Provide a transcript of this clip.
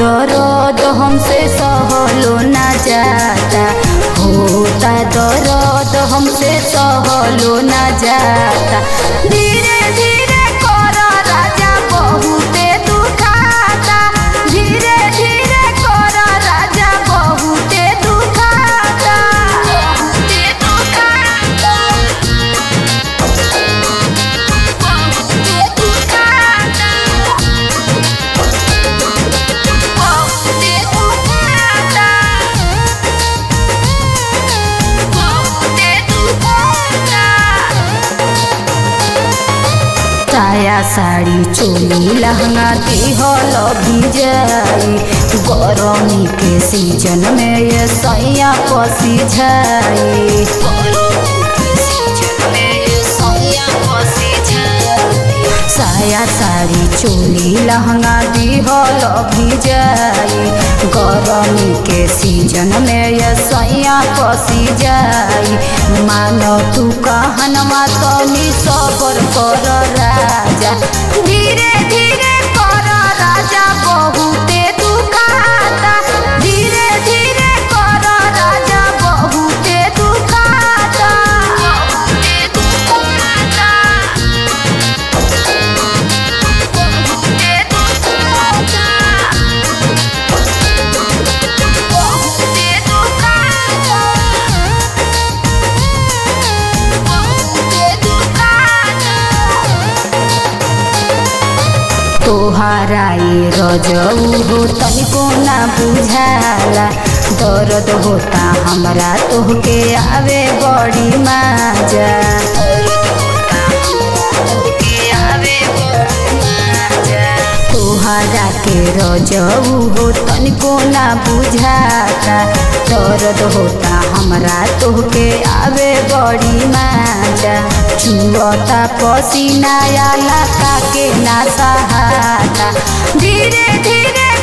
दर्द हमसे सहलो ना जाता होता दर्द हमसे सहलो ना जाता धीरे धीरे कर राजा बहुते दुखाता धीरे धीरे कर राजा बहुते दुखाता बहुते दुखाता बहुते दुखाता बहुते दुखाता बहुते दुखाता साया साड़ी चोली लहंगा दिहल भिजाई गरमी के सीजन में ये सैया पसी जाई साया साड़ी चोली लहंगा दिहल भिजाई गरमी के सीजन में ये सैया पसी जाई मानो तू कहनवा तनी सबर कर राजा धीरे धीरे कर राजा बहुते दुखाता धीरे धीरे कर राजा बहुते दुखाता बहुते दुखाता बहुते दुखाता बहुते दुखाता बहुते दुखाता तोहारा ये रजऊ हो तनिको ना बुझाला दर्द होता हमरा तोहके आवे बड़ी माजा तोहरा के रजऊ हो तनिको ना बुझाता दर्द होता हमरा तोहके आवे बड़ी माजा चुअता पसीना आला का के ना सहाता धीरे धीरे